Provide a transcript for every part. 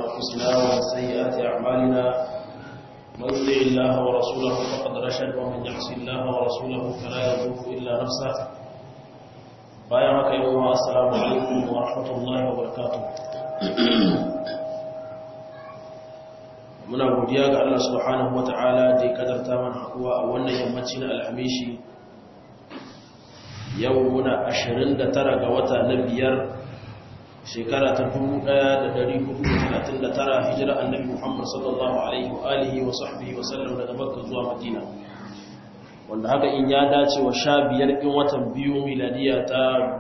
أنفسنا ومن سيئات أعمالنا من يطع الله ورسوله فقد رشد ومن يعص الله ورسوله فلا يضر إلا نفسه بايعك يوم السلام عليكم ورحمة الله وبركاته muna godiya ga Allah subhanahu wata'ala da ya kadarta mana hakuwa a wannan yammaci na alhamishi yau muna 29 ga wata na biyar shekara ta 1439 hijira annabi Muhammad sallallahu alaihi wa alihi wa sahbihi wa sallam daga Makka zuwa Madina wanda haka in ya dace wa sha biyar ɗin watan biyu miladiya ta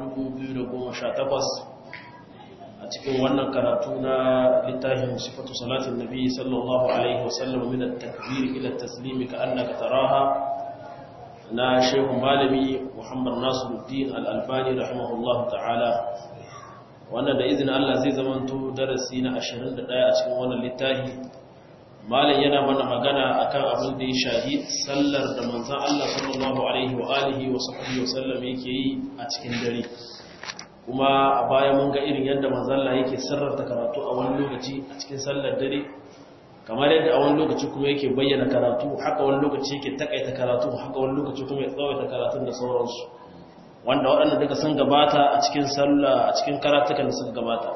2018 a cikin wannan karatu na littafin sifatu salatin nabi sallallahu alaihi wasallam min at-takbir ila at-taslim ka annaka taraha na shehu malami Muhammad Nasiruddin Al-Albani rahimahullahu ta'ala wannan da izinin Allah zai zamanto darasi na 21 a cikin wannan littafi malam yana mana magana akan abin da ya shahi sallar da manzon Allah sallallahu alaihi wa alihi wa sahbihi wa sallam yake yi a cikin dare kuma a baya mun ga irin yadda manzalla yake sirrarta karatu a wani lokaci a cikin sallar dare kamar yadda a wani lokaci kuma yake bayyana karatu haka wani lokaci yake takaita karatu haka wani lokaci kuma ya tsawaita karatun da sauransu wanda waɗanda duka sun gabata a cikin sallah a cikin karatukan da suka gabata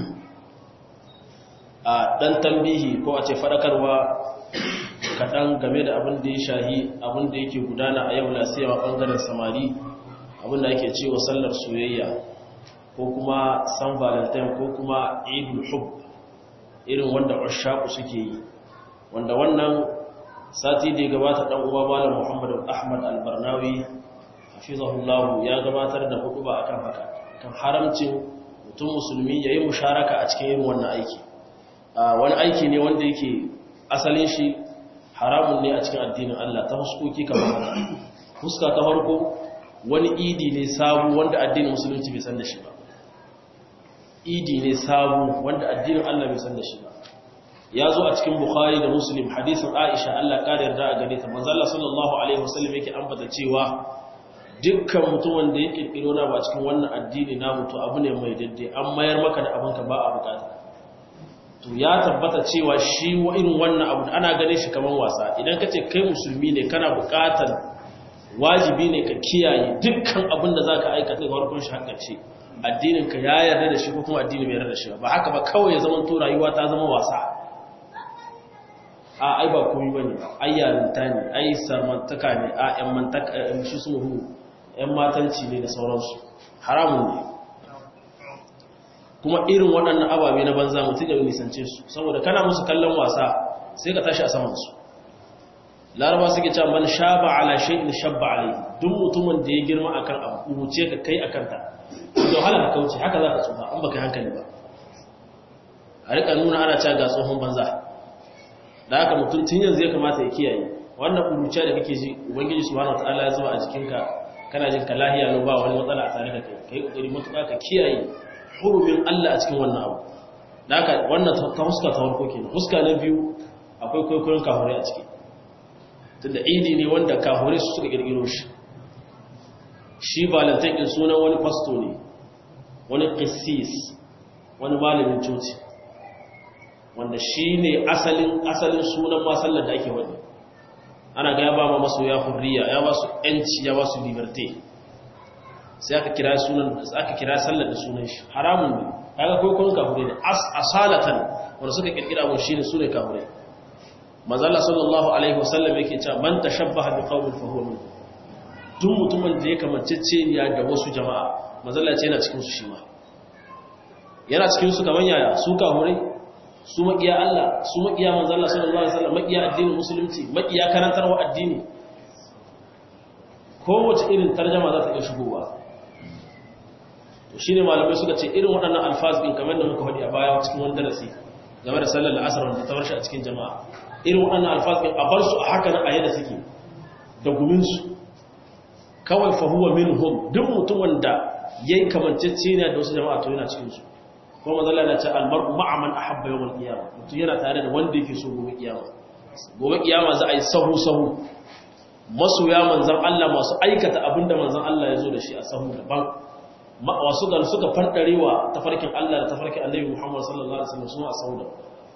a ɗan tambihi ko a ce faɗakarwa kaɗan game da abin da ya shahi abin da yake gudana a yau lasiyawa ɓangaren samari abin da ake cewa sallar soyayya ko kuma san valentine ko kuma idul hub irin wanda ushaku suke yi wanda wannan sati da ya gabata dan uwa malam Muhammad Ahmad Al-Barnawi hafizahullah ya gabatar da hutuba akan haka kan haramcin mutum musulmi yayin musharaka a cikin irin wannan aiki wani aiki ne wanda yake asalin shi haramun ne a cikin addinin Allah ta huskoki kamar haka huska ta farko wani idi ne sabu wanda addinin musulunci bai san da shi ba idi ne sabu wanda addinin Allah bai san da shi ba ya zo a cikin bukhari da muslim hadisin aisha Allah kare yarda a gare ta manzo Allah sallallahu alaihi wasallam yake ambata cewa dukkan mutumin da ya kirkiro na ba cikin wannan addini na mutu abu ne mai daddai an mayar maka da abinka ba a bukata to ya tabbata cewa shi wa irin wannan abu ana ganin shi kaman wasa idan ka ce kai musulmi ne kana bukatar wajibi ne ka kiyaye dukkan abin da zaka aikata ga farkon shi har ƙarshe addininka ya yarda da shi ko kuma addini bai yarda da shi ba haka ba kawai ya zama to rayuwa ta zama wasa a ai ba komai bane ai yarinta ne ai sarmantaka ne a ƴan mantaka shi su hu ƴan matanci ne da sauransu haramun ne kuma irin waɗannan ababe na banza mutum ya nisance su saboda kana musu kallon wasa sai ka tashi a saman su laraba suke cewa man shaba ala shay'in shabba alayhi duk mutumin da ya girma akan abu wuce ka kai akan ta da wahala ka kauce haka za ka tsufa an baka hankali ba a rika nuna ana cewa ga tsohon banza da haka mutum tun yanzu ya kamata ya kiyaye wannan kuruciya da kake ji ubangiji subhanahu wataala ya zuba a jikinka kana jin ka lahiya no ba wani matsala a tare da kai kai kokari mutuka ka kiyaye hurumin Allah a cikin wannan abu da haka wannan ta huska ta farko kenan huska na biyu akwai kwaikwayon kafurai a ciki tunda idi ne wanda kafurai su suka kirkiro shi shi balantan ɗin sunan wani fasto ne wani ƙisis wani malamin coci wanda shi ne asalin sunan masallar da ake wani ana ga ya ba ma maso ya hurriya ya ba su ‘yanci ya ba su liberté sai aka kira sunan aka kira sallar da sunan shi haramun ne kaga kwaikwayon kafurai ne asalatan wanda suka kirkira mun shi ne su ne kafurai mazala sallallahu alaihi wasallam yake cewa man tashabbaha bi qaumin fa huwa minhum duk mutumin da ya kamanceceniya da wasu jama'a mazalla ce yana cikinsu shi ma yana cikinsu kamar yaya su kahurai su maƙiya Allah su maƙiya manzalla sallallahu alaihi wasallam maƙiya addinin musulunci maƙiya karantarwa addini kowace irin tarjama za ta iya shigowa to shine malamai suka ce irin waɗannan alfaz din kamar da muka faɗi a baya cikin wani darasi game da sallar asar wanda ta warshi a cikin jama'a irin waɗannan alfaz din a bar su a haka na a yadda suke da guminsu kawai fahuwa minhum duk mutumin da yayi kamancece ne da wasu jama'a to yana cikin su kuma manzala na ce almar'u ma'a man ahabba yawmal qiyamah mutum yana tare da wanda yake so gobe kiyama gobe kiyama za a yi sahu sahu masoya manzan Allah masu aikata abinda manzan Allah ya zo da shi a sahu daban wasu ga suka fandarewa tafarkin Allah da tafarkin Annabi Muhammad sallallahu alaihi wasallam suna a sahu daban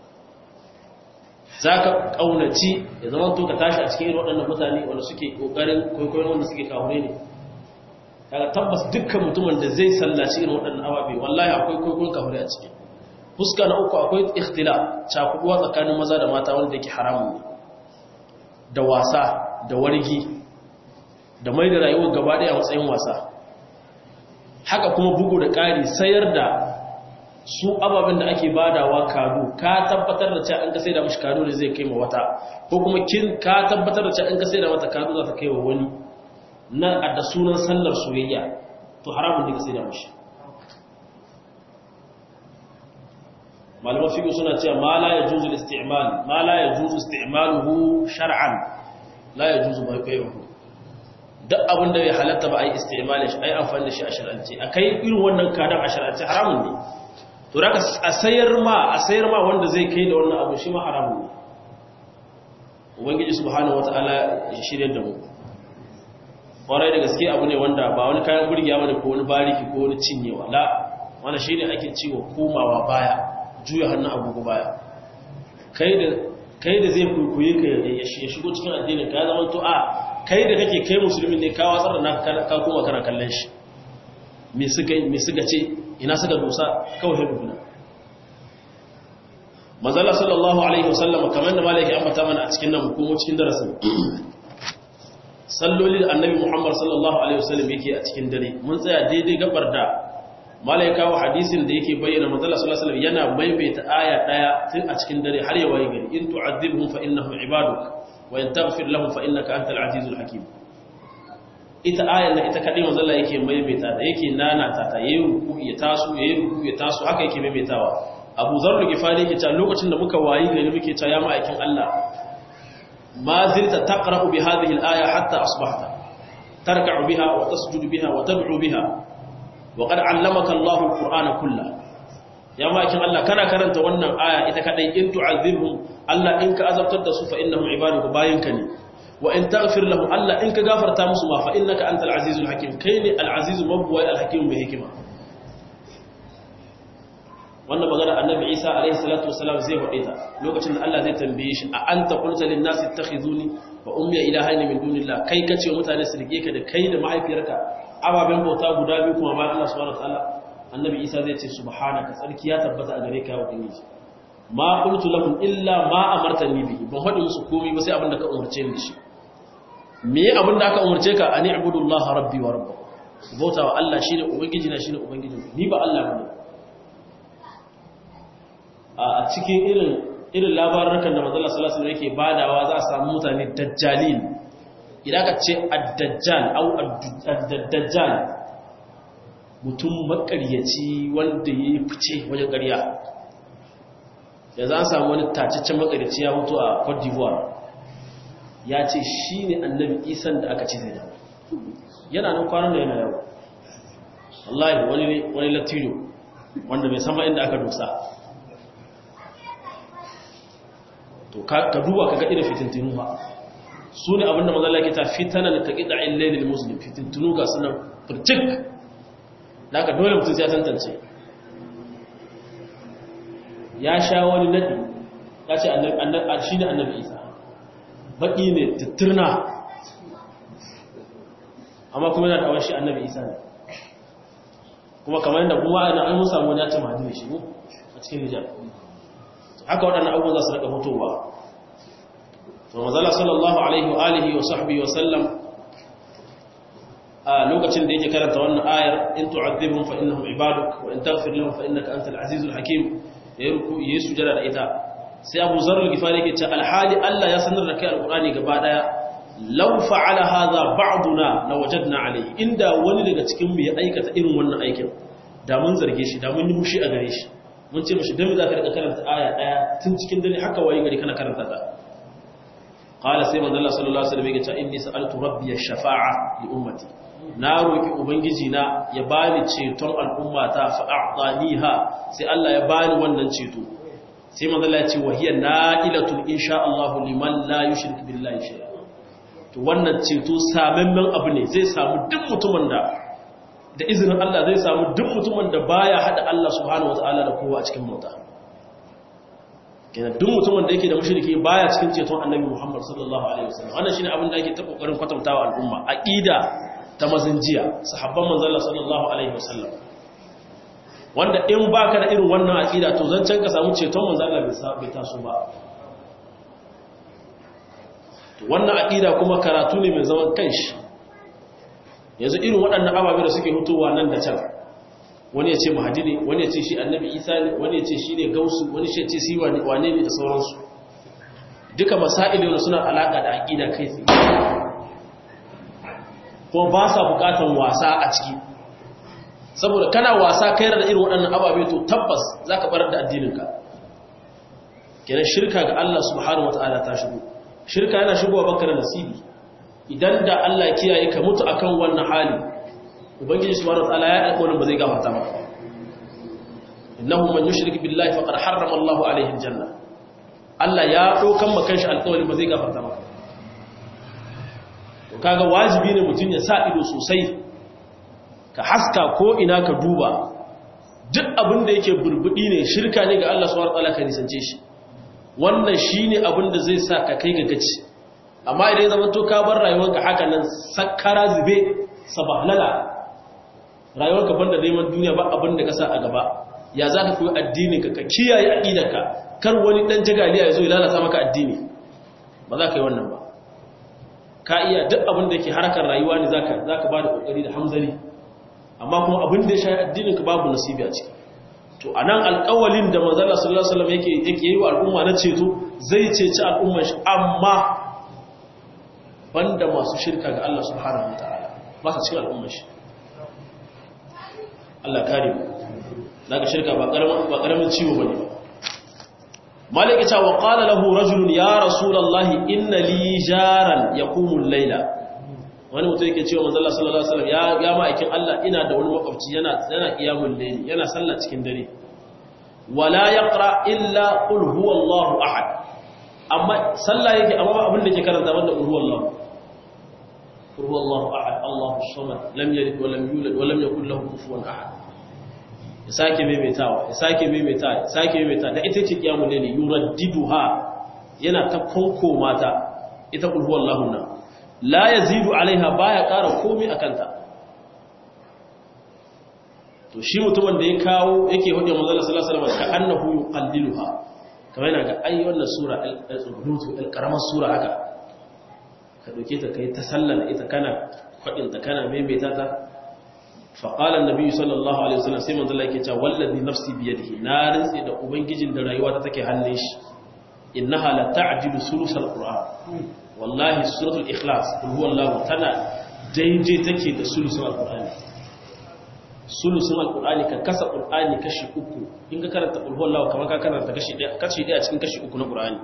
zaka kaunaci ya zama to ka tashi a cikin irin waɗannan mutane wanda suke kokarin kwaikwayon wanda suke kahure ne kaga tabbas dukkan mutumin da zai sallaci irin waɗannan ababe wallahi akwai kwaikwayon kahure a ciki fuska na uku akwai ikhtila cakuduwa tsakanin maza da mata wanda yake haramun ne da wasa da wargi da mai da rayuwar gaba ɗaya a matsayin wasa haka kuma bugu da ƙari sayar da su ababen da ake badawa kado ka tabbatar da cewa an ka sai da mashi kado da zai kai ma wata ko kuma kin ka tabbatar da cewa an ka sai da mata kado za ta kai wa wani na da sunan sallar soyayya to haramun ne ka sai da mashi malaman fiƙo suna cewa ma la yajuzu al-isti'mal ma la yajuzu isti'maluhu shar'an la yajuzu bai'uhu duk abin da bai halatta ba ai isti'malin shi ai amfani da shi a shar'ance akai irin wannan kadan a shar'ance haramun ne to daga a sayar ma a sayar ma wanda zai kai da wannan abu shi ma haramun ne ubangiji subhanahu wataala ya shirye da mu kwarai da gaske abu ne wanda ba wani kayan burgiya bane ko wani bariki ko wani cinyewa la wannan shine ake cewa komawa baya juya hannun agogo baya kai da kai da zai kuikuye ka ya shigo cikin addinin ka ya zama to a kai da kake kai musulmi ne ka watsar da naka ka koma kana kallon shi me suka me suka ce ina suka dosa kawai sai dubuna manzala sallallahu alaihi wasallam kamar da malaki ambata mana a cikin nan ko cikin darasin salloli da annabi muhammad sallallahu alaihi wasallam yake a cikin dare mun tsaya daidai gabar da malai kawo hadisin da yake bayyana manzala sallallahu alaihi wasallam yana maimaita aya daya tun a cikin dare har ya waye gari in tu'adhibhum fa innahum ibaduk wa in taghfir lahum fa innaka antal azizul hakim ita ayan nan ita kadai manzala yake maimaita da yake nana ta ta yayi ruku ya taso yayi ruku ya taso haka yake maimaitawa Abu Dharr Gifari yake cewa lokacin da muka wayi gari muke cewa ya ma'aikin Allah ma zilta taqra'u bi hadhihi al-aya hatta asbahta tarka'u biha wa tasjudu biha wa tad'u biha وقد علمك الله القرآن كله ya makin Allah kana karanta wannan aya ita kadai in tu'azibhum Allah in ka azabtar da su fa innahum ibaduka bayinka ne wa in taghfir lahum Allah in ka gafarta musu ma fa innaka antal azizul hakim kai ne al azizul mabwai al hakim mai hikima wannan magana annabi Isa alaihi salatu wasalam zai faɗe ta lokacin da Allah zai tambaye shi a anta qulta lin nasi ittakhizuni wa ummi ilahaini min dunillah kai kace mutane su rike ka da kai da mahaifiyarka ababen bauta guda biyu kuma bayan Allah subhanahu wataala annabi Isa zai ce subhanaka tsarki ya tabbata a gare ka ya ubangiji ma qultu lahum illa ma amartani bihi ban hadi musu komai ba sai abin da ka umarce ni shi me abin da aka umarce ka ani ibudullaha rabbi wa rabbukum bauta wa Allah shine ubangiji na shine ubangiji ni ba Allah bane a cikin irin irin labarukan da manzo Allah sallallahu alaihi wasallam yake badawa za a samu mutane dajjalin idan ka ce addajjal au addajjal mutum makaryaci wanda ya yi fice wajen ƙarya yanzu an samu wani tacaccen makaryaci ya mutu a cote d'ivoire ya ce shi ne annabi isan da aka ce zai dawo yana nan kwanan da yana yau wallahi wani latino wanda bai sama inda aka dosa to ka duba ka ga irin fitintinu ba su ne abinda mazala ke ta fitanan ka ƙida illailil muslim fitintunu ga sunan firtik da aka dole mutum ya tantance ya sha wani nadi ya ce shi ne annabi isa baƙi ne tattirna amma kuma yana da awon shi annabi isa ne kuma kamar yadda kuma ana an musa wani ya ce mahadi ne shi a cikin nijar haka waɗannan abubuwan za su raka fitowa Ramazala sallallahu alaihi wa alihi wa sahbihi wa sallam a lokacin da yake karanta wannan ayar in tu'adhibhum fa innahum ibaduk wa in taghfir lahum fa innaka antal azizul hakim ya ruku yi sujada da ita sai Abu Zarr al-Ghifari yake ce alhali Allah ya sanar da kai alqurani gaba daya law fa'ala hadha ba'duna lawajadna alayhi inda wani daga cikin mu ya aikata irin wannan aikin da mun zarge shi da mun yi mushi a gare shi mun ce mishi dan me zaka rika karanta aya daya tun cikin dare haka waye gari kana karanta ta qala sai manzo Allah sallallahu alaihi wasallam yake cewa inni sa'altu rabbi ash-shafa'a li ummati na roki ubangiji na ya bani ceton al'ummata fa a'taniha sai Allah ya bani wannan ceto sai manzo Allah ya ce wahiya na'ilatun insha Allah liman la yushrik billahi shay'a to wannan ceto samemmen abu ne zai samu duk mutumin da da izinin Allah zai samu duk mutumin da baya hada Allah subhanahu wataala da kowa a cikin mota kenan duk mutumin da yake da mushriki baya cikin ceton annabi Muhammad sallallahu alaihi wasallam wannan shine abin da ake ta kokarin kwatantawa al'umma aqida ta mazinjiya sahabban manzon Allah sallallahu alaihi wasallam wanda in baka da irin wannan aqida to zancen ka samu ceton manzon Allah bai taso ba to wannan aqida kuma karatu ne mai zaman kanshi yanzu irin waɗannan ababe da suke hutowa nan da can wani ya ce mahadi ne wani ya ce shi annabi isa ne wani ya ce shi ne gausu wani ya ce shi wane ne da sauransu duka masa'ili wanda suna alaƙa da aƙida kai tsaye kuma ba sa buƙatan wasa a ciki saboda kana wasa kai da irin waɗannan ababe to tabbas za ka ɓarar da addininka kenan shirka ga Allah subhanahu wata'ala ta shigo shirka yana shigowa baka da nasibi idan da Allah kiyaye ka mutu akan wannan hali ubangiji subhanahu wataala ya alƙawarin ba zai gafarta maka innahu man yushrik billahi faqad harrama Allahu alaihi aljanna Allah ya dokan maka shi alƙawarin ba zai gafarta maka to kaga wajibi ne mutun ya sa ido sosai ka haska ko ina ka duba duk abin da yake burbudi ne shirka ne ga Allah subhanahu wataala ka nisance shi wannan shine abin da zai sa ka kai ga gaci amma idan zama to ka bar rayuwarka haka nan sakkara zube sabahlala rayuwarka banda neman duniya ba abin da ka sa a gaba ya za ka koyi addini ka kiyaye aqidarka kar wani dan jagaliya ya zo ya lalata maka addini ba za ka yi wannan ba ka iya duk abin da yake harkar rayuwa ne zaka zaka bada kokari da hamzari amma kuma abin da ya shafi addinin ka babu nasibi a ciki to anan alƙawalin da manzo Allah sallallahu alaihi wasallam yake yake yi wa al'umma na ceto zai ceci al'ummar shi amma banda masu shirka ga Allah subhanahu wataala ba su cikin al'ummar shi Allah kare mu daga shirka ba karamin ba karamin ciwo bane ba malaka ta wa qala lahu rajulun ya rasulullahi inna li jaran yaqumu al-laila wani mutum yake cewa manzo Allah sallallahu alaihi wasallam ya ya ma'aikin Allah ina da wani makwabci yana yana qiyamul layli yana sallah cikin dare wala yaqra illa qul huwallahu ahad amma sallah yake amma abin da ke karanta banda qul huwallahu qul huwallahu ahad Allahu samad lam yalid wa lam yulad wa lam yakul lahu kufuwan ahad ya sake maimaitawa ya sake maimaitawa ya sake maimaitawa da ita ce qiyamul layli yuraddiduha yana ta fanko mata ita qul huwallahu na la yazidu alaiha baya ƙara komai akanta to shi mutumin da ya kawo yake hudu manzon sallallahu alaihi wasallam ka annahu yuqalliluha kamar yana ga ai wannan sura al-qudut al-karamar sura haka ka dauke ta kai ta sallana ita kana fadin ta kana maimaita ta fa qala an-nabi sallallahu alaihi wasallam sai manzon Allah yake cewa wallazi nafsi bi yadihi na rantsi da ubangijin da rayuwa ta take hannun shi innaha la ta'dilu sulusal qur'an wallahi suratul ikhlas kul huwallahu tana daidai take da sulusul alqur'ani sulusul alqur'ani ka kasa qur'ani kashi uku in ka karanta kul huwallahu kamar ka karanta kashi daya kashi daya cikin kashi uku na qur'ani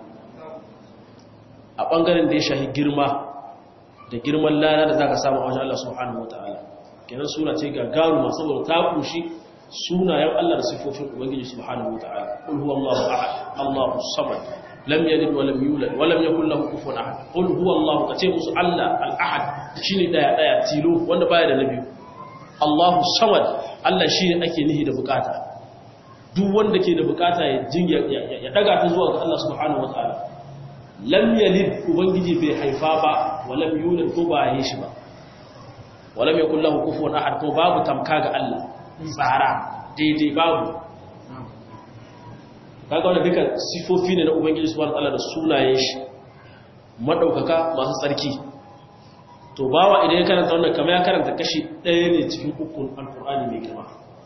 a bangaren da ya shahi girma da girman lana da zaka samu a wajen Allah subhanahu wataala kenan sura ce gagaruma saboda ta kushi sunayen Allah da sifofin ubangiji subhanahu wataala kul huwallahu ahad Allahu samad lam yalid wa lam yulad wa lam yakul lahu kufuwan ahad qul huwallahu kace musu Allah al-ahad shine daya daya tilo wanda baya da nabi Allahu samad Allah shine ake nihi da bukata duk wanda ke da bukata ya jin ya daga ta zuwa ga Allah subhanahu wataala lam yalid ubangiji bai haifa ba wa lam yulad ko ba yi shi ba wa lam yakul lahu kufuwan ahad ko babu tamka ga Allah tsara daidai babu kaga wannan duka sifofi ne na ubangiji subhanahu wataala da sunayen shi madaukaka masu tsarki to bawa idan ya karanta wannan kamar ya karanta kashi ɗaya ne cikin ukun alqur'ani mai girma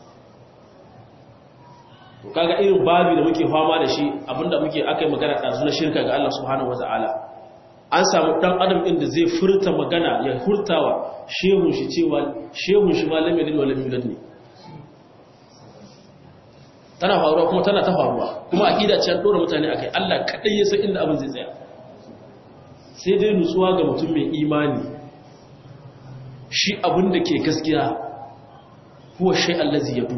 to kaga irin babi da muke fama da shi abinda muke akai magana da na shirka ga Allah subhanahu wataala an samu dan adam din da zai furta magana ya hurtawa shehun shi cewa shehun shi malamin yalid wa lam yulad ne tana faruwa kuma tana ta faruwa kuma aqida ce an dora mutane akai Allah kadai ya san inda abin zai tsaya sai dai nutsuwa ga mutum mai imani shi abin da ke gaskiya huwa shay allazi yadu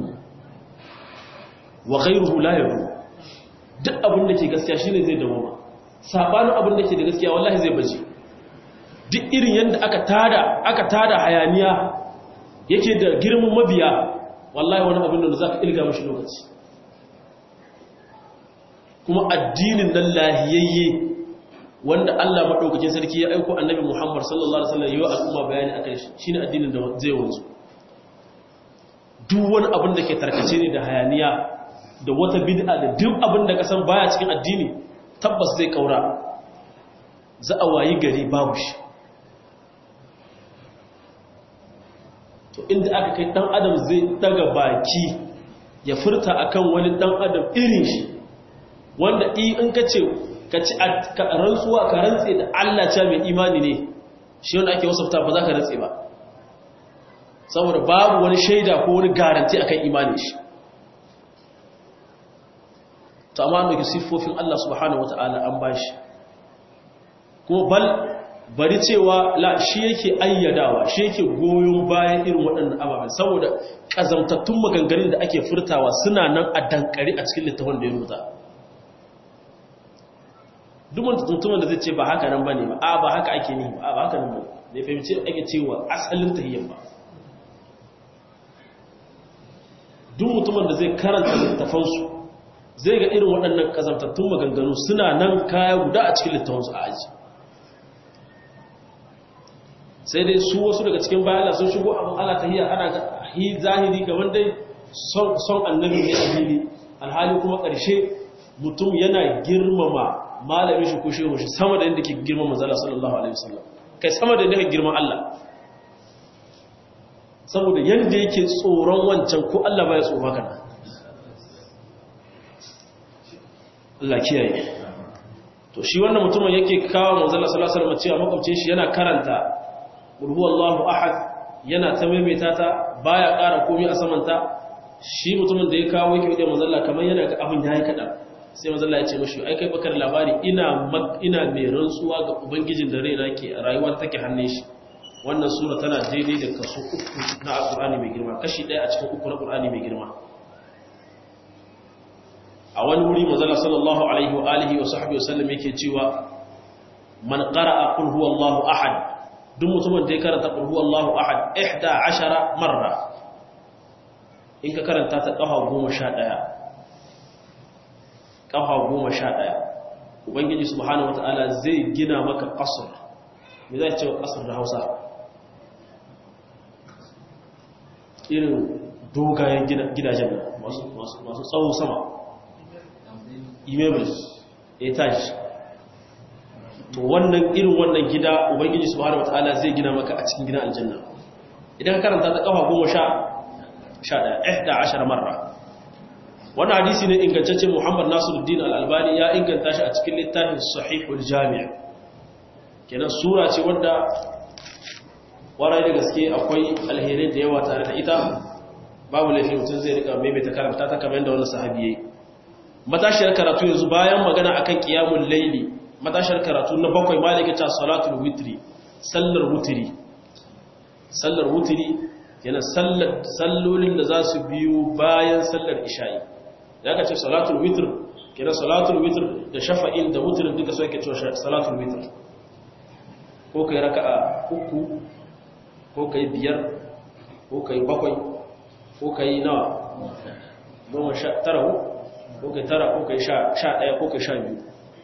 wa ghayruhu la yadu duk abin da ke gaskiya shine zai dawo sabanin abin da ke da gaskiya wallahi zai baje duk irin yanda aka tada aka tada hayaniya yake da girman mabiya wallahi wani abin da zaka ilga mashi lokaci kuma addinin nan lahiyayye wanda Allah madaukakin sarki ya aiko annabi Muhammad sallallahu alaihi wasallam yayin al'umma bayani akan shi shine addinin da zai wanzu duk wani abin da ke tarkace ne da hayaniya da wata bid'a da duk abin da ka san baya cikin addini tabbas zai kaura za a wayi gari babu shi to inda aka kai dan adam zai daga baki ya furta akan wani dan adam irin shi wanda in ka ce ka ci rantsuwa ka rantse da Allah ce mai imani ne shi wanda ake wasafta ba za ka rantse ba saboda babu wani shaida ko wani garanti akan imani shi to amma da siffofin Allah subhanahu wataala an bashi kuma bal bari cewa la shi yake ayyadawa shi yake goyon bayan irin waɗannan ababen saboda ƙazamtattun maganganun da ake furtawa suna nan a dankari a cikin littafin da ya rubuta duk mutumin da zai ce ba haka nan bane ba a ba haka ake ni ba ba haka nan ba ne fahimci ake cewa asalin tahiyyar ba duk mutumin da zai karanta littafansu zai ga irin waɗannan ƙazamtattun maganganu suna nan kaya guda a cikin littafansu a aji sai dai su wasu daga cikin bayana sun shigo abin ala tahiyya ana ga zahiri ga wanda son annabi ne a fili alhali kuma ƙarshe mutum yana girmama malamin shi ko shehu shi sama da yadda ke girmama zala sallallahu alaihi wasallam kai sama da yadda ke girman Allah saboda yadda yake tsoron wancan ko Allah baya tsoro kana Allah kiyaye to shi wannan mutumin yake kawo manzala sallallahu alaihi wasallam cewa makwabcin shi yana karanta qul huwallahu ahad yana ta maimaita ta baya ƙara komai a samanta shi mutumin da ya kawo yake da manzala kamar yana ga abin yayi kadan sai manzala ya ce mashi ai kai bakar labari ina ina mai rantsuwa ga ubangijin da raina ke rayuwar take hannun shi wannan sura tana daidai da kaso uku na alqur'ani mai girma kashi ɗaya a cikin uku na alqur'ani mai girma a wani wuri manzala sallallahu alaihi wa alihi wa sahbihi wasallam yake cewa man qara'a qul huwallahu ahad duk mutumin da ya karanta qul huwallahu ahad 11 marra in ka karanta ta kafa 11 kafa 11 ubangiji subhanahu wataala zai gina maka qasr me zai ce qasr da Hausa irin dogayen gidajen masu masu tsawo sama imebles etage to wannan irin wannan gida ubangiji subhanahu wataala zai gina maka a cikin gidan aljanna idan ka karanta ta kafa 10 11 marra wannan hadisi ne ingantacce Muhammad Nasiruddin Al-Albani ya inganta shi a cikin littafin Sahihul Jami' kenan sura ce wanda warai da gaske akwai alherai da yawa tare da ita babu laifin mutum zai rika maimaita karanta ta kamar yadda wannan sahabi yayi matashiyar karatu yanzu bayan magana akan qiyamul layli matashiyar karatu na bakwai malaka ta salatul witri sallar wutri sallar wutri yana sallar sallolin da za su biyo bayan sallar isha'i da aka ce salatul witr kira salatul witr da shafa'in da wutrin duka so yake cewa salatul witr ko kai raka'a uku ko kai biyar ko kai bakwai ko kai nawa goma sha tara ko kai tara ko kai sha ɗaya ko kai sha biyu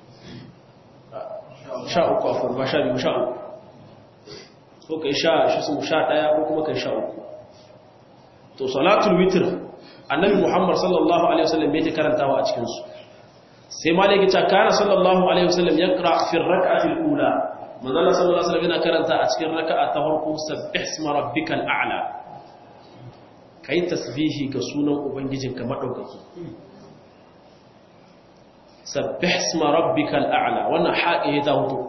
sha uku a furba sha biyu sha uku ko kai sha shi su sha ɗaya ko kuma kai sha uku to salatul witr annabi muhammad sallallahu alaihi wasallam bai ta karantawa a cikinsu sai malaki ta kana sallallahu alaihi wasallam ya kira fi rak'ati al-ula manzala sallallahu alaihi wasallam yana karanta a cikin raka'a ta farko sabbih isma rabbikal a'la kai tasbihi ga sunan ubangijinka madaukaki sabbih isma rabbikal a'la wannan haƙi ta hutu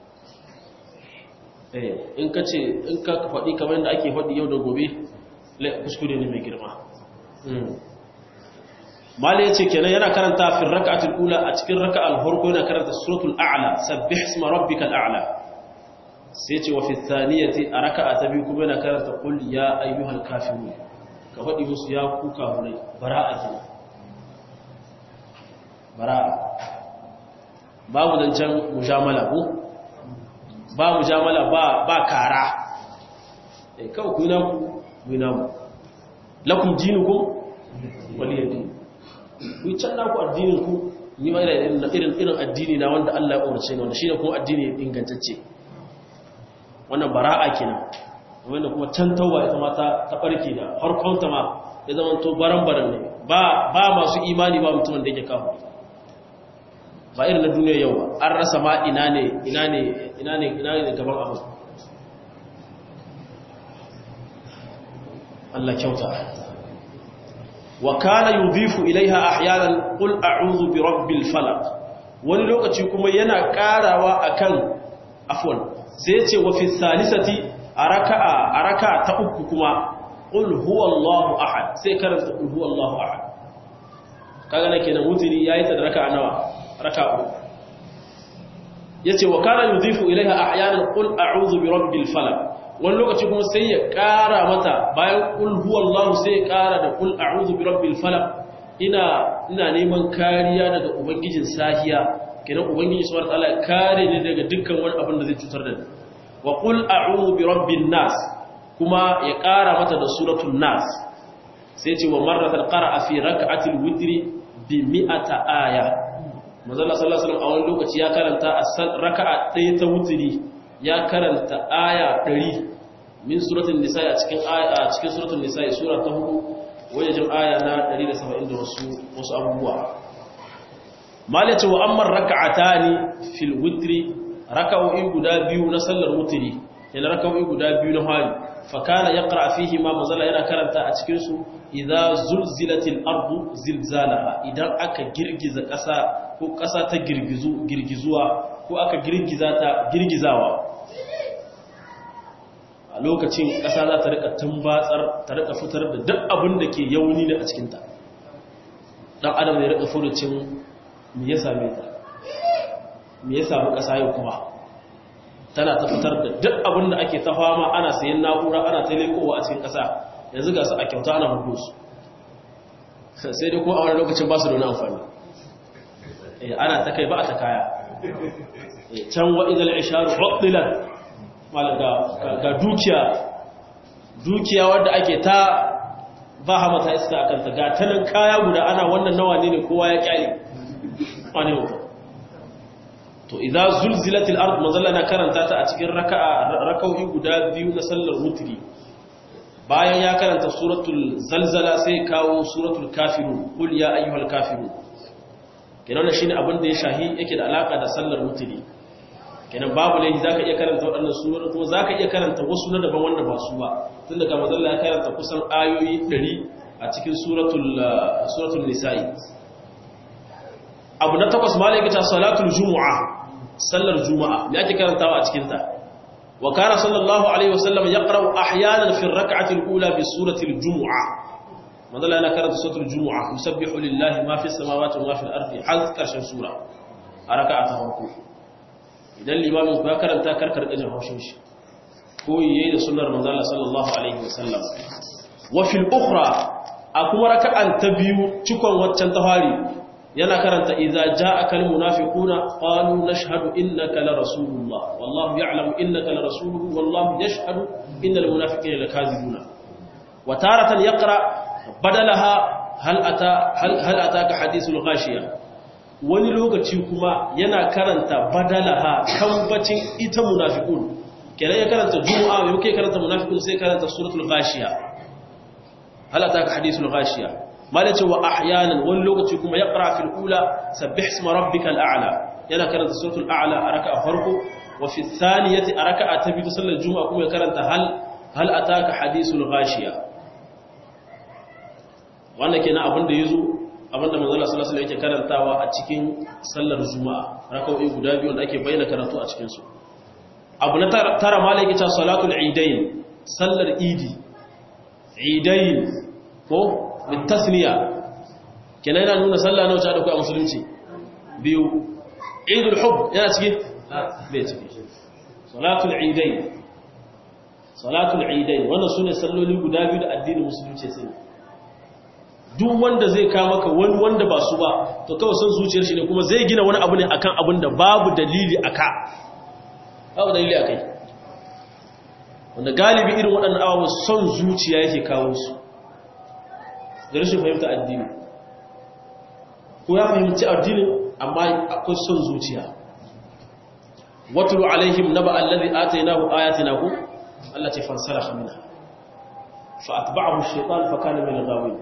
eh in kace in ka faɗi kamar yadda ake faɗi yau da gobe kuskure ne mai girma mali yace kenan yana karanta fi rak'atul ula a cikin raka'al farko yana karanta suratul a'la sabbih isma rabbikal a'la sai ce wa fi thaniyati a raka'a ta biyu kuma yana karanta qul ya ayyuhal kafirun ka faɗi musu ya ku kafirai bara'a kina bara'a babu dancan mujamala ko ba mujamala ba ba kara eh kawai ku na ku ku na mu lakum dinukum waliyadi ku can naku addinin ku ni ma irin irin addini na wanda Allah ya umarce ni wanda shine kuma addini ingantacce wannan bara'a kenan wanda kuma can tauba ita ma ta ta barke da harkon ta ma ya zama to baran-baran ne ba ba masu imani ba mutumin da yake kawo ba irin na duniya yau ba an rasa ma ina ne ina ne ina ne ina ne gaban abu Allah kyauta wa kana yudhifu ilaiha ahyanan qul a'udhu bi rabbil falaq wani lokaci kuma yana karawa akan afwan sai ya ce wa fi salisati araka'a araka ta uku kuma qul huwallahu ahad sai karanta qul huwallahu ahad kaga nake nan wutiri yayi ta da raka'a nawa raka'a uku yace wa kana yudhifu ilaiha ahyanan qul a'udhu bi rabbil falaq wani lokaci kuma sai ya ƙara mata bayan ƙul huwallahu sai ya ƙara da ƙul a'udhu bi rabbil falaq ina ina neman kariya daga ubangijin sahiya kenan ubangiji subhanahu wataala ya kare ni daga dukkan wani abin da zai cutar da ni wa qul a'udhu bi rabbin nas kuma ya ƙara mata da suratul nas sai ce wa marratan qara'a fi rak'atil witri bi mi'ata aya manzo Allah sallallahu alaihi wasallam a wani lokaci ya karanta a raka'a ɗaya ta witri ya karanta aya 100 min suratul nisa a cikin aya a cikin suratul nisa sura ta 4 wajen aya na 170 da wasu wasu abubuwa malace wa amma rak'atani fil witri rak'o'i guda biyu na sallar witri yana rak'o'i guda biyu na hali fa kana yaqra fihi ma mazalla yana karanta a cikin su idza zulzilatil ardu zilzalaha idan aka girgiza kasa ko kasa ta girgizu girgizuwa ko aka girgiza ta girgizawa a lokacin ƙasa za ta rika tumbatsar ta rika fitar da duk abin da ke yauni ne a cikinta ɗan adam ya rika furucin me ya same ta me ya samu ƙasa yau kuma tana ta fitar da duk abin da ake ta fama ana sayan na'ura ana ta lekowa a cikin ƙasa yanzu ga su a kyauta ana hudu su sai dai kuma a wani lokacin ba su da wani amfani ana ta kai ba a ta kaya can wa'izal isharu hudilat ga dukiya dukiya wadda ake ta ba hama ta iska a kanta ga tanan kaya guda ana wannan nawa ne kowa ya kyale wani mutum to idza zulzilatil ard mazalla na karanta ta a cikin raka'a raka'o'i guda biyu na sallar wutri bayan ya karanta suratul zalzala sai kawo suratul kafirun qul ya ayyuhal kafirun kenan shine abin da ya shahi yake da alaka da sallar wutri kenan babu laifi zaka iya karanta waɗannan surori kuma zaka iya karanta wasu na daban wanda ba su ba tun daga mazalla ya karanta kusan ayoyi 100 a cikin suratul suratul nisa'i abu na takwas malaka ta salatul jumu'a sallar juma'a me ake karantawa a cikin ta wa kana sallallahu alaihi wasallam yaqra'u ahyanan fi ar-rak'ati al-ula bi surati al-jumu'a mazalla yana karanta suratul jumu'a yusabbihu lillahi ma fi as-samawati wa ma fi al-ardi har karshen sura a raka'a ta farko idan limamin ku ya karanta karkar gajin haushin shi ko yayi da sunnar manzo Allah sallallahu alaihi wasallam wa fil ukhra a kuma raka'an ta biyu cikon waccan tafari yana karanta idza ja'aka al munafiquna qalu nashhadu innaka la rasulullah wallahu ya'lamu innaka la rasuluhu wallahu yashhadu innal munafiqina lakazibuna wa taratan yaqra badalaha hal ata hal ataka hadithul ghashiya wani lokaci kuma yana karanta badalaha kambacin ita munafiqun kenan ya karanta juma'a yau kai karanta munafiqun sai karanta suratul ghashiya hal ataka hadithul ghashiya malace wa ahyanan wani lokaci kuma ya qara fil ula sabbih isma rabbikal a'la yana karanta suratul a'la a raka'a farko wa fi thaniyati a raka'a ta biyu sallar juma'a kuma ya karanta hal hal ataka hadithul ghashiya wannan kenan abin da yazo abinda manzala sallallahu alaihi yake karantawa a cikin sallar juma'a rak'o'i guda biyu da ake bayyana karatu a cikin su abu na tara malaki ta salatul idain sallar idi idain ko bitasniya kenan yana nuna sallah nawa ta da a musulunci biyu idul hub yana cikin bai cikin salatul idain salatul idain wannan sune salloli guda biyu da addinin musulunci sai duk wanda zai ka maka wani wanda ba su ba to kawai son zuciyar shi ne kuma zai gina wani abu ne akan abin da babu dalili aka babu dalili akai wanda galibi irin waɗannan abubuwa son zuciya yake kawo su da rashin fahimta addini ko ya fahimci addinin amma akwai son zuciya watulu alaihim naba allazi atainahu ayatina ku Allah ce fansalakha minha fa atba'ahu ash-shaytan fa kana min al-ghawin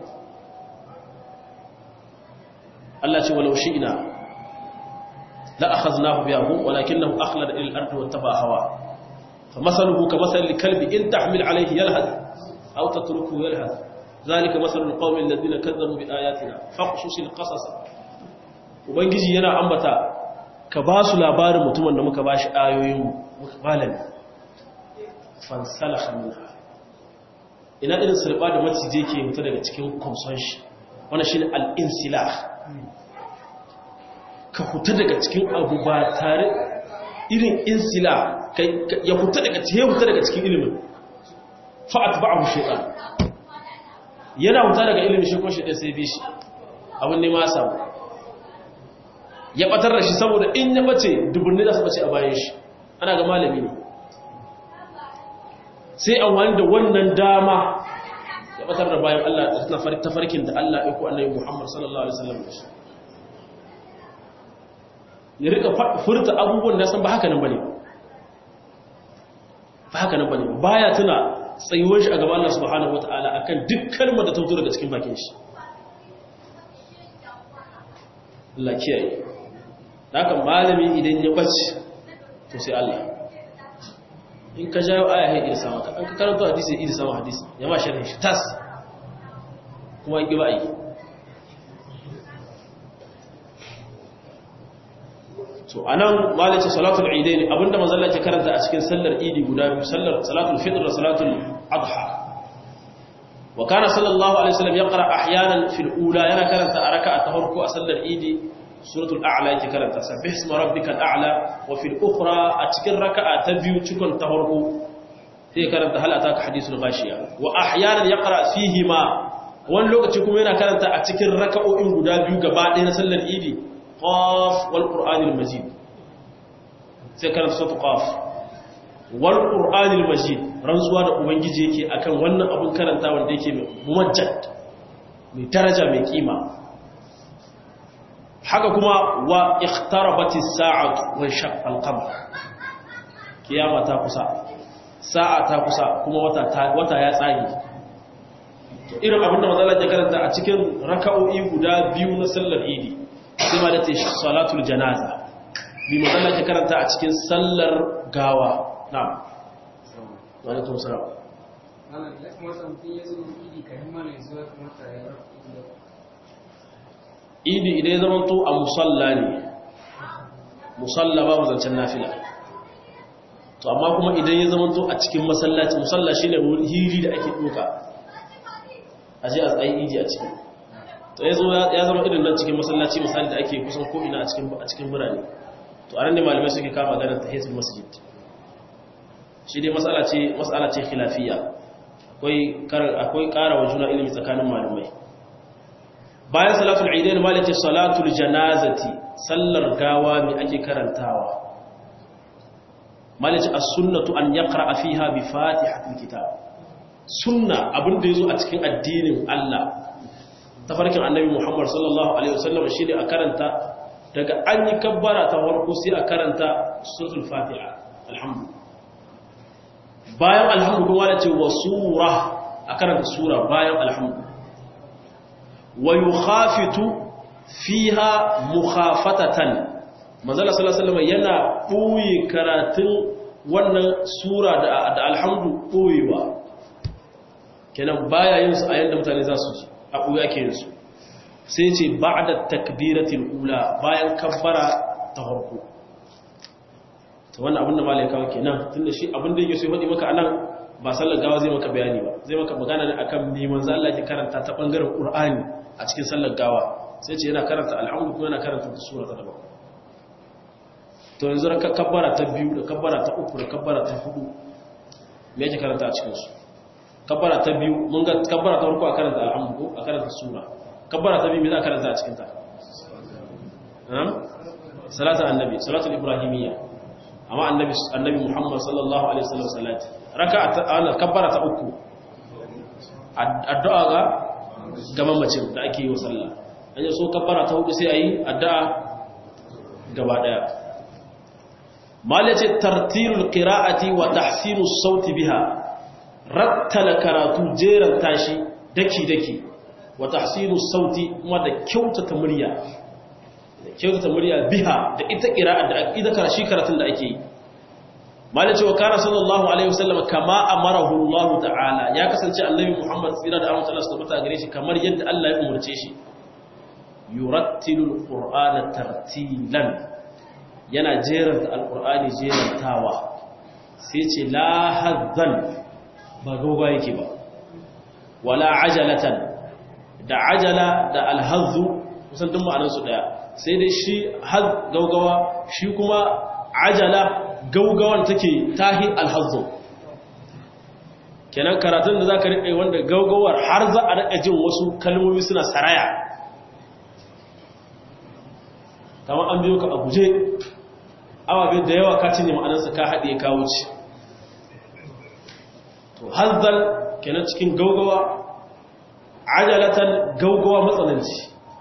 Allah ce walau shi'na la akhadnahu bihi walakinahu akhlada ila al-ardi wattaba hawa فمثله كمثل الكلب إن تحمل عليه يلهث أو تتركه يلهث ذلك مثل القوم الذين كذبوا بآياتنا فاقصص القصص ubangiji yana ambata ka ba su labarin mutumin da muka ba shi ayoyin malami fansalakha minha ina irin sulba da maciji ke mutu daga cikin kwamson shi wannan shine al-insilah ka huta daga cikin abu ba tare irin insila ya huta daga cikin huta daga cikin ilimin fa'at ba'ahu shaytan yana huta daga ilimin shi ko shi da sai bi shi abin ne ma samu ya batar da shi saboda in ya bace dubunni da su bace a bayan shi ana ga malami ne sai an wani da wannan dama ya batar da bayan Allah na tafarkin da Allah ya ku annabi Muhammad sallallahu alaihi wasallam da shi ya rika furta abubuwan da san ba haka nan bane ba haka nan bane baya tuna tsayuwar shi a gaban Allah subhanahu wataala akan duk kalmar da ta fito daga cikin bakin shi Allah kiyaye haka malami idan ya bace to sai Allah in ka jawo aya ya iya samu an ka karanta hadisi ya iya samu hadisi ya ma sharhi shi tas kuma ya ba yi so anan malaci salatul idain abinda manzo Allah ke karanta a cikin sallar idi guda biyu sallar salatul fitr da salatul adha wa kana sallallahu alaihi wasallam yaqra ahyanan fil ula yana karanta a raka'a ta farko a sallar idi suratul a'la yake karanta sabbih isma rabbikal a'la wa fil ukhra a cikin raka'a ta biyu cikon ta farko sai karanta hal ataka hadithul ghashiya wa ahyanan yaqra fihi ma wani lokaci kuma yana karanta a cikin raka'o'in guda biyu gaba ɗaya na sallar idi qaf wal qur'anil majid sai karanta suratul qaf wal qur'anil majid rantsuwa da ubangiji yake akan wannan abun karanta wanda yake mumajjad mai daraja mai kima haka kuma wa ikhtarabati sa'atu wa shaqqa al-qamar kiyama ta kusa sa'a ta kusa kuma wata wata ya tsage to irin abinda manzala ya karanta a cikin raka'o'i guda biyu na sallar idi sai ma da ta salatul janaza bi manzala ya karanta a cikin sallar gawa na'am wa alaikum salam Malam, ya kamata mutum ya zo idi kayan mana ya zo ya kamata ya rabu idi idan ya zamanto a musalla ne musalla babu zancen nafila to amma kuma idan ya zamanto a cikin masallaci musalla shine hiri da ake duka a je a tsayi idi a ciki to ya zama irin nan cikin masallaci misali da ake kusan ko ina a cikin a cikin birane to anan ne malamai suke kama ganin tahiyatul masjid shi dai mas'ala ce mas'ala ce khilafiyya akwai akwai ƙara wa juna ilimi tsakanin malamai bayan salatul idain malace salatul janazati sallar gawa mai ake karantawa malace as-sunnatu an yaqra fiha bi fatihatil kitab sunna abinda yazo a cikin addinin Allah tafarkin annabi Muhammad sallallahu alaihi wasallam shine a karanta daga an yi kabbara ta farko sai a karanta suratul fatiha alhamdu bayan alhamdu kuma malace wa sura a karanta sura bayan alhamdu wa yukhafitu fiha mukhafatatan manzala sallallahu alaihi yana buyi karatun wannan sura da da alhamdu buyiwa kenan baya yin su a yanda mutane za su ji a buya ke yin su sai ce ba'da takbiratul ula bayan kabbara ta farko to wannan abin da malai kawo kenan tunda shi abin da yake so ya faɗi maka anan ba sallar gawa zai maka bayani ba zai maka magana ne akan me manzo Allah ke karanta ta bangaren Qur'ani a cikin sallar gawa sai ce yana karanta alhamdu kuma yana karanta sura ta daban to yanzu da kabbara ta biyu da kabbara ta uku da kabbara ta hudu me yake karanta a cikin su kabbara ta biyu mun ga kabbara ta farko a karanta alhamdu ko a karanta sura kabbara ta biyu me za a karanta a cikin ta salatul annabi salatul ibrahimiyya amma annabi annabi Muhammad sallallahu alaihi wasallam salati raka'a ta kabbara ta uku addu'a ga ga mamacin da ake yi wa sallah an yi so kabbara ta hudu sai ayi addu'a gaba daya malace tartilul qira'ati wa tahsinus sauti biha rattala karatu jeran tashi daki daki wa tahsinus sauti kuma da kyautata murya da kyautata murya biha da ita qira'a da ita karashi karatun da ake yi malace wa kana sallallahu alaihi wasallam kama amarahu Allah ta'ala ya kasance annabi Muhammad tsira da Allah sallallahu alaihi wasallam gare shi kamar yadda Allah ya umurce shi yurattilul qur'ana tartilan yana jeranta alqur'ani jerantawa sai ce la hazzan ba dogo yake ba wala ajalatan da ajala da alhazzu kusan duk ma'anar su daya sai dai shi haz gaugawa shi kuma ajala gaugawan take tahi alhazzu kenan karatun da zaka rike wanda gaugawar har za a rika jin wasu kalmomi suna saraya kamar an biyo ka a guje awabe da yawa ka cinye ma'anarsa ka haɗe ka wuce to hazzal kenan cikin gaugawa ajalatan gaugawa matsananci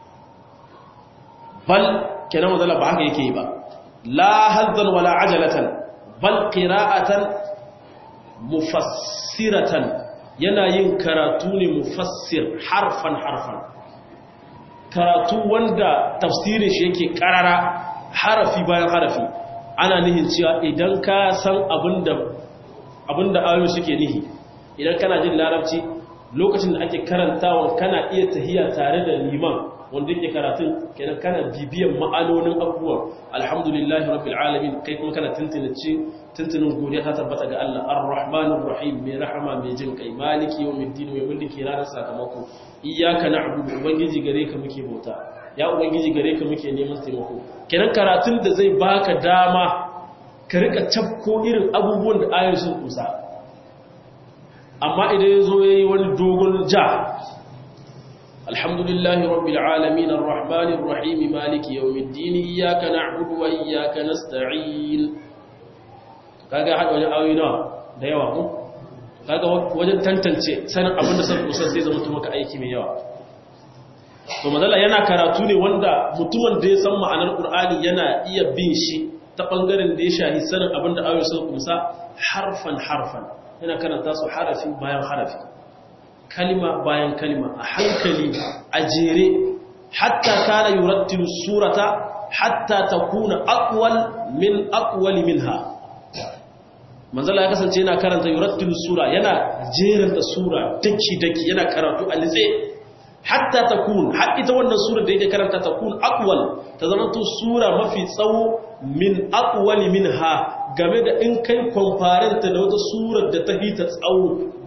bal kenan mazala ba haka yake yi ba la hazzan wala ajalatan bal qira'atan mufassiratan yana yin karatu ne mufassir harfan harfan karatu wanda tafsirin shi yake karara harafi bayan harafi ana nihin cewa idan ka san abinda abinda ayoyi suke nihi idan kana jin larabci lokacin da ake karantawa kana iya tahiya tare da liman wanda yake karatun kenan kana bibiyan ma'anonin abubuwan alhamdulillahi rabbil alamin kai kuma kana tuntunace tuntunin godiya ta tabbata ga Allah ar-rahmanir rahim mai rahama mai jin kai maliki yawmiddin mai mulki ranar sakamako iyyaka na'budu ubangiji gare ka muke bauta ya ubangiji gare ka muke neman taimako kenan karatun da zai baka dama ka rika cafko irin abubuwan da ayoyin sun kusa amma idan yazo yayi wani dogon ja alhamdulillahi rabbil alamin arrahmanir rahim maliki yawmiddin iyyaka na'budu wa iyyaka nasta'in kaga hada wajen ayoyi nawa da yawa ko kaga wajen tantance sanin abin da sun kusa sai zama maka aiki mai yawa to mazala yana karatu ne wanda mutumin da ya san ma'anar qur'ani yana iya bin shi ta bangaren da ya shahi sanin abin da ayoyi sun kusa harfan harfan yana karanta su harafi bayan harafi kalima bayan kalima a hankali a jere hatta kana yurattilu surata hatta takuna aqwal min aqwali minha manzala ya kasance yana karanta yurattilu sura yana jeranta sura daki daki yana karatu a litse hatta takun har ita wannan sura da yake karanta takun aqwal ta zamanto sura mafi tsawo min aqwali minha game da in kai comparenta da wata surar da ta hita tsawo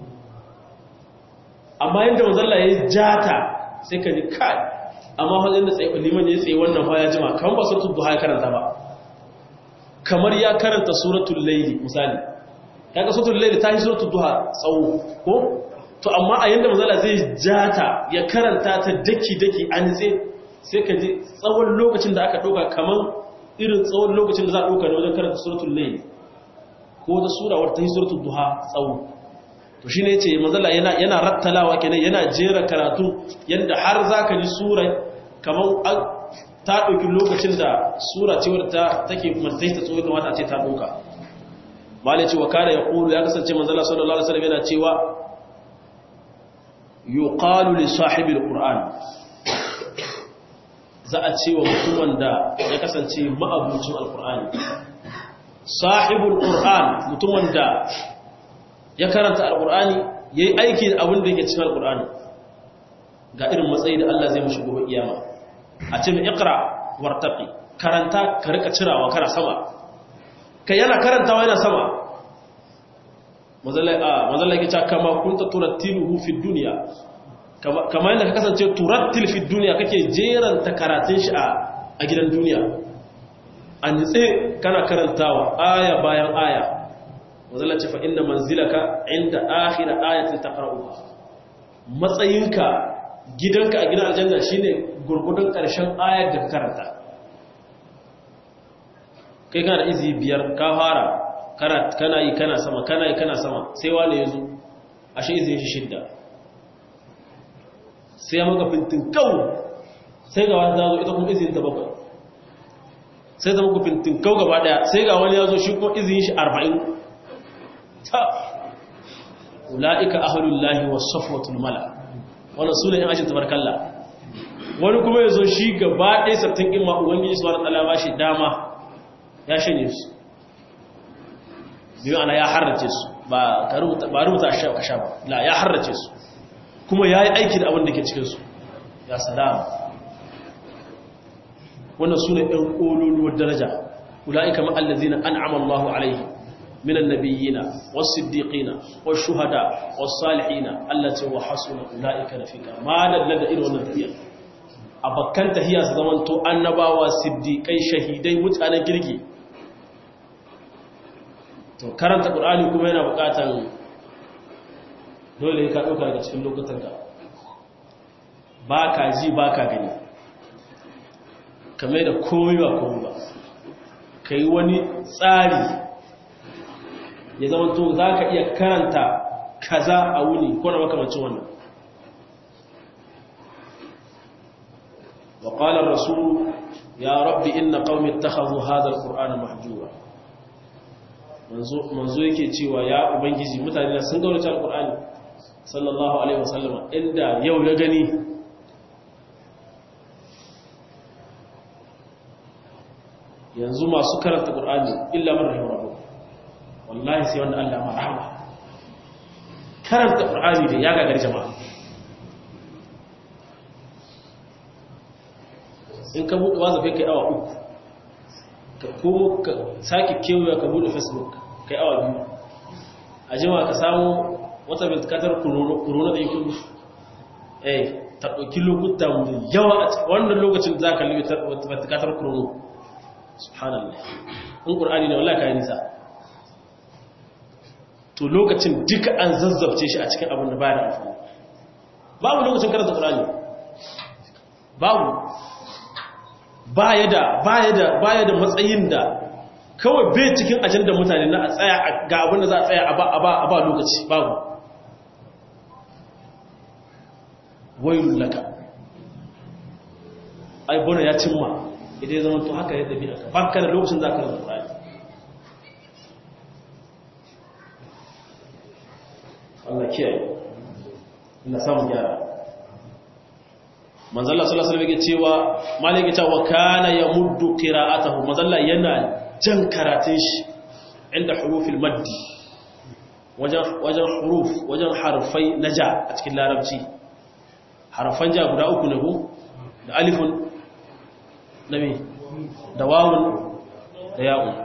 amma yanda manzala ya jata sai ka ji kai amma wajen da tsaye liman ya tsaye wannan fa ya jima kamar ba suratul duha ya karanta ba kamar ya karanta suratul layli misali kaga suratul layli ta yi suratul duha tsawo ko to amma a yanda manzala zai jata ya karanta ta daki daki an tsaye sai ka ji tsawon lokacin da aka dauka kamar irin tsawon lokacin da za a dauka ne wajen karanta suratul layli ko da sura wata yi suratul duha tsawo to shi ne ce manzala yana yana rattalawa kenan yana jera karatu yanda har zaka ji sura kamar ta ɗauki lokacin da sura ce wadda take mantai ta tsohon kamata a ce ta ɗauka malai cewa kada ya ƙulu ya kasance manzala sallallahu alaihi wasallam yana cewa yuqalu li sahibil qur'an za a ce wa mutumin da ya kasance ma'abucin alqur'ani sahibul qur'an mutumin da ya karanta alqur'ani yayi aiki da abin da yake cikin alqur'ani ga irin matsayi da Allah zai mushi gobe kiyama a ce mai ikra wartaqi karanta ka rika cirawa kana sama kai yana karantawa yana sama mazalla yake cewa kama kunta turattiluhu fi dunya kama yadda ka kasance turattil fi dunya kake jeranta karatun shi a gidan duniya a nitse kana karantawa aya bayan aya mazalla ce fa inna manzilaka inda akhira ayatin taqra'uha matsayinka gidanka a gidan aljanna shine gurgudun ƙarshen ayar da ka karanta kai kana da izi biyar ka fara kana yi kana sama kana yi kana sama sai wani ya zo a shi izin shi shidda sai ya maka fintin kawo sai ga wani zazo ita kuma izin ta bakwai sai zama ku fintinkau gaba daya sai ga wani ya zo shi ko izinin shi arba'in ta ula'ika ahlullahi was safwatul mala wannan sune yan ajin tabarkalla wani kuma ya zo shi gaba ɗaya sattin in ma ubangiji subhanahu wa ta'ala ba shi dama ya shanye su biyu ana ya harrace su ba ka rubuta ba rubuta a sha ba la ya harrace su kuma ya yi aiki da abin da ke cikin su ya salama wannan sune ɗan ƙololuwar daraja ula'ika ma'allazina an'ama Allahu alaihi من النبيين والصديقين والشهداء والصالحين التي وحسن أولئك رفيقا ما لدى إلى ونفيا أبكان تهيا زمانتو annabawa siddiqai shahidai mutanen girgi to karanta qur'ani kuma yana bukatan dole ka dauka daga cikin lokutan ka baka ji baka gani kamar da komai ba komai ba kai wani tsari ya zama to za ka iya karanta kaza a wuni ko na makamancin wannan wa qala ar-rasul ya rabbi inna qaumi ittakhadhu hadha al-qur'ana mahjura manzo manzo yake cewa ya ubangiji mutane sun gaurace al-qur'ani sallallahu alaihi wasallama inda yau ya gani yanzu masu karanta qur'ani illa man rahimahullah wallahi sai wanda Allah marhama karanta qur'ani da ya gagar jama'a in ka buɗe wazafe kai awa uku ka komo ka sake kewaya ka buɗe facebook kai awa biyu a jima ka samu wata bilkatar corona da yake eh ta ɗauki lokuta mai yawa a wannan lokacin za ka libi bilkatar corona subhanallah in ƙur'ani ne wallahi ka yi nisa to lokacin duka an zazzabce shi a cikin abin da baya da amfani babu lokacin karanta Qur'ani babu baya da baya da baya da matsayin da kawai bai cikin ajandar mutane na a tsaya ga abin da za a tsaya a ba a ba a ba lokaci babu wailul laka ai bona ya cimma idan ya zama to haka ya dabi aka baka da lokacin za ka karanta Qur'ani Allah kiyaye ina samu gyara manzalla sallallahu alaihi wasallam yake cewa malaka cewa kana yamuddu qira'atahu manzalla yana jan karatun shi inda hurufil maddi wajen wajen huruf wajen harfai naja a cikin larabci harfan ja guda uku ne ko da alifun nabi da wawun da ya'un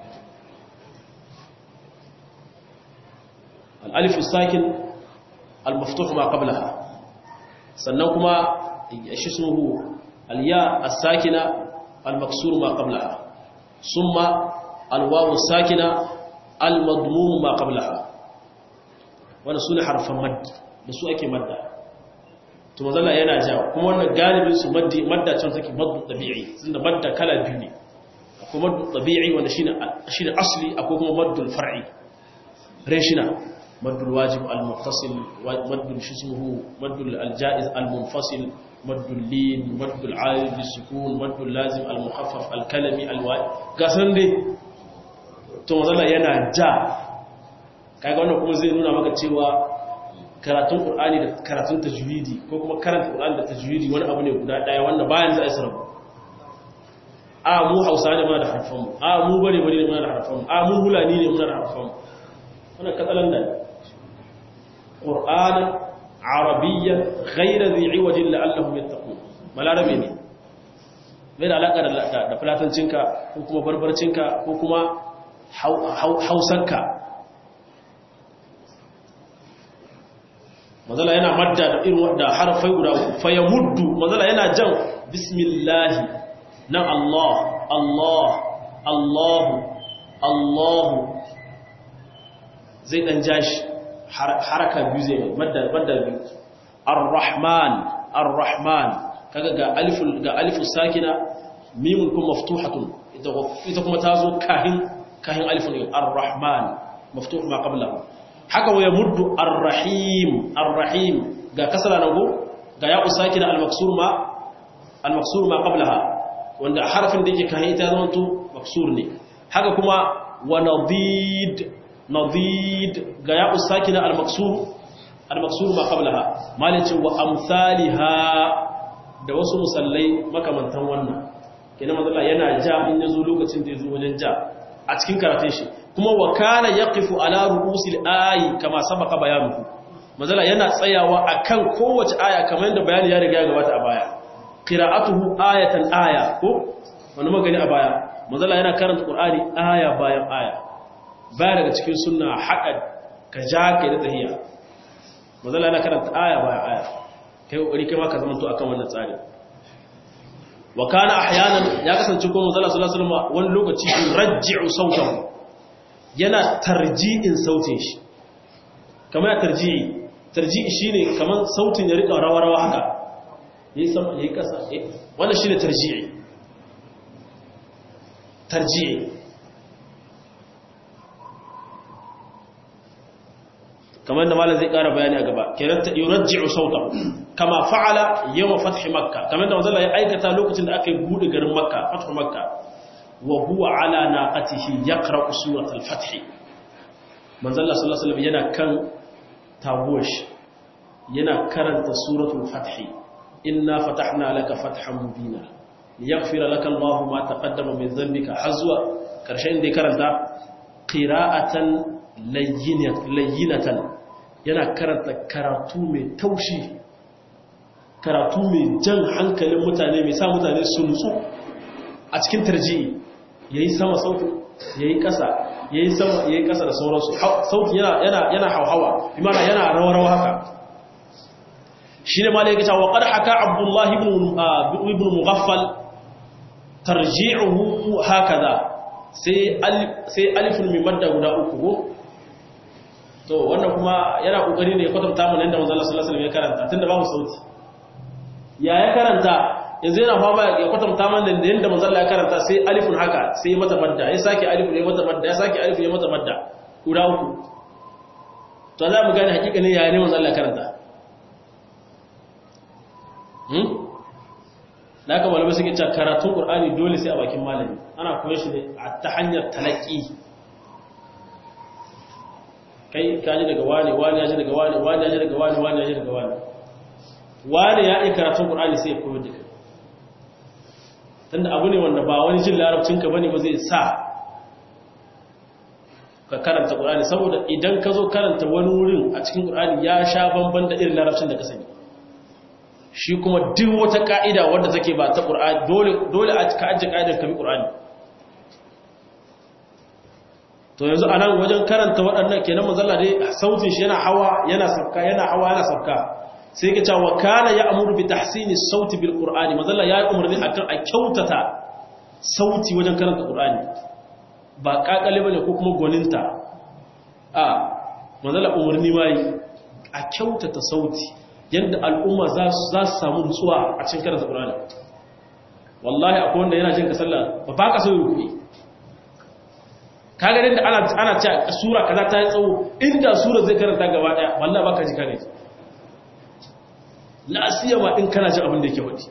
الألف الساكن المفتوح ما قبلها سنوكما اسمه الياء الساكنة المكسور ما قبلها ثم الواو الساكنة المضموم ما قبلها وانا سنة حرف مد بسو أكي مد ثم ظل ينا جاو كما وانا غالب سو مد مد can take mad tabi'i tunda madda kala biyu ne akwai mad tabi'i wanda shine shine asli akwai kuma maddul far'i reshina مد الواجب المتصل مد اسمه مد الجائز المنفصل مد اللين مد العارض للسكون مد اللازم المخفف الكلمي الواجب gasan dai to mazalla yana ja kaga wannan kuma zai nuna maka cewa karatun qur'ani da karatun tajwidi ko kuma karanta qur'ani da tajwidi wani abu ne guda daya wanda bayan za a yi sarrafa a mu hausa ne muna da harfan mu a mu bare bare ne muna da harfan mu a mu hulani ne muna da harfan mu wannan katsalan da قرآنا عربيا غير ذي عوج لعلهم يتقون malarabe ne bai da alaƙa da fulatancinka ko kuma barbarcinka ko kuma hausarka mazala yana madda da irin da harafai guda uku fa ya muddu mazala yana jan bismillahi nan Allah Allah Allahu Allahu zai dan jashi haraka biyu zai madda madda biyu ar-rahman ar-rahman kaga ga aliful ga alifu sakina mimun kuma maftuhatun ita ita kuma tazo kahin kahin alifun ar-rahman maftuh ma qablahu haka wa yamuddu ar-rahim ar-rahim ga kasra nago ga ya sakina al-maksur ma al-maksur ma qablaha wanda harfin da yake kayan ita zama to maksur ne haka kuma wa nadid nadid ga ya usakina al-maksur al-maksur ma qablaha malicin wa amsalha da wasu musallai makamantan wannan kenan manzo yana ja in yazo lokacin da yazo wajen ja a cikin karatun shi kuma wa kana yaqifu ala ru'usil ayi kama sabaka bayanuhu manzo yana tsayawa akan kowace aya kamar yadda bayani ya riga ya gabata a baya qira'atuhu ayatan aya ko wani magani a baya manzo yana karanta qur'ani aya bayan aya baya daga cikin sunna haƙa ka ja kai da tahiyya manzo yana karanta aya bayan aya kai kokari kai ma ka zamanto akan wannan tsari wa kana ahyanan ya kasance ko manzo sallallahu alaihi wasallam wani lokaci yurajji'u sautahu yana tarji'in sautin shi kamar ya tarji'i tarji'i shine kamar sautin ya rika rawa-rawa haka yayi sama yayi kasa wannan shine tarji'i tarji'i kamar da malam zai ƙara bayani a gaba kenan ta yurajji'u sauta kama fa'ala yawm fath makka kamar da manzo ya aikata lokacin da aka yi bude garin makka fath makka wa huwa ala naqatihi yaqra'u surat al-fath manzo Allah sallallahu alaihi wasallam yana kan taguwash yana karanta suratul fath inna fatahna laka fathan mubina liyaghfira laka Allahu ma taqaddama min dhanbika hazwa karshen da karanta qira'atan layyinatan yana karanta karatu mai taushi karatu mai jan hankalin mutane mai sa mutane su nutsu a cikin tarji'i yayi sama sautin yayi kasa yayi sama yayi kasa da sauransu sautin yana yana yana hauhawa imana yana rawa-rawa haka shine malai yake cewa qad haka abdullah ibn ibn mughaffal tarji'uhu hakaza sai sai alifun min madda guda uku ko to wannan kuma yana kokari ne ya kwatanta mana yadda manzo Allah sallallahu alaihi wasallam ya karanta tunda babu sauti ya ya karanta yanzu yana fama ya kwatanta mana da yadda manzo Allah ya karanta sai alifun haka sai ya mata madda ya saki alifun ya mata madda ya saki alifun ya mata madda guda uku to za mu gane hakikanin ya ne manzo Allah ya karanta hmm da haka malamai suke cewa karatun Qur'ani dole sai a bakin malami ana koyar shi ne ta hanyar talaki kai ka ji daga wani wani ya ji daga wani wani ya ji daga wani wani ya ji daga wani wani ya yi karatun ƙur'ani sai ya koyar da kai tunda abu ne wanda ba wani jin larabcinka bane ba zai sa ka karanta ƙur'ani saboda idan ka zo karanta wani wurin a cikin ƙur'ani ya sha bamban da irin larabcin da ka sani shi kuma duk wata ka'ida wadda take ba ta ƙur'ani dole a ka ajiye ka'idar ka bi ƙur'ani to yanzu a nan wajen karanta waɗannan kenan mazalla dai sautin shi yana hawa yana sabka yana hawa yana sabka sai ke cewa kana ya amuru bi tahsini sauti bil qur'ani mazalla ya yi umarni akan a kyautata sauti wajen karanta qur'ani ba kakale bane ko kuma goninta a mazalla umarni mai a kyautata sauti yadda al'umma za su samu nutsuwa a cikin karanta qur'ani wallahi akwai wanda yana jin ka sallah ba ba ka so ruku'i kaga da ana ana cewa sura kaza ta yi tsawo inda sura zai karanta gaba daya wallahi baka ji kane la siyama in kana jin abin da yake wadi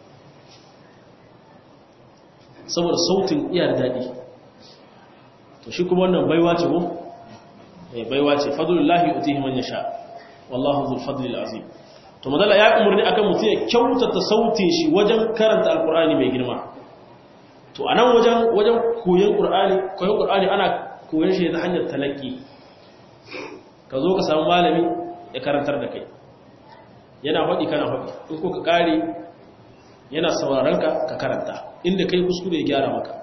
saboda sautin iya da dadi to shi kuma wannan baiwa ce ko eh baiwa ce fadlullahi utihi man yasha wallahu dhul fadli azim to madalla ya umurni akan mutum ya kyautata sautin shi wajen karanta alqur'ani mai girma to a nan wajen wajen koyon ƙur'ani koyon ƙur'ani ana koyon shi ta hanyar talaki ka zo ka samu malami ya karantar da kai yana faɗi kana faɗi in ko ka ƙare yana sauraron ka ka karanta inda kai kuskure ya gyara maka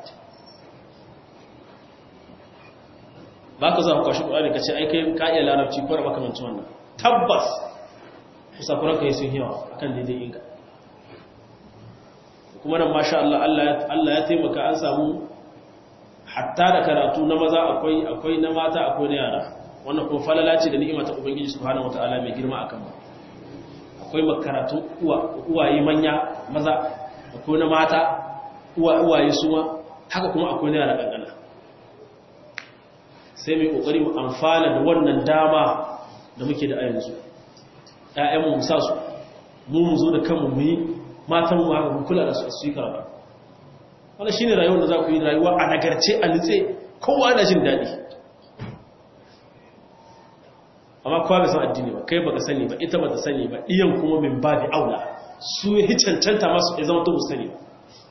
ba ka za ku kwashi ƙur'ani ka ce ai kai ka iya larabci ko da makamancin wannan tabbas kusakuran ka yi sun yawa akan daidai inga kuma nan masha Allah Allah ya taimaka an samu hatta da karatu na maza akwai akwai na mata akwai na yara wannan kuma falala ce da ni'ima ta ubangiji subhanahu wataala mai girma akan mu akwai makaratu uwa uwaye manya maza akwai na mata uwa uwaye suma haka kuma akwai na yara kankana sai mai kokari mu amfana da wannan dama da muke da a yanzu ƴaƴanmu mu sa su mu mu zo da kanmu mu yi matan mu haka kula da su su yi karatu wannan shine rayuwar da za ku yi rayuwa a nagarce a nitse kowa yana jin daɗi amma kowa bai san addini ba kai baka sani ba ita bata sani ba iyan kuma min babi aula su yi cancanta masu ya zama to sani ba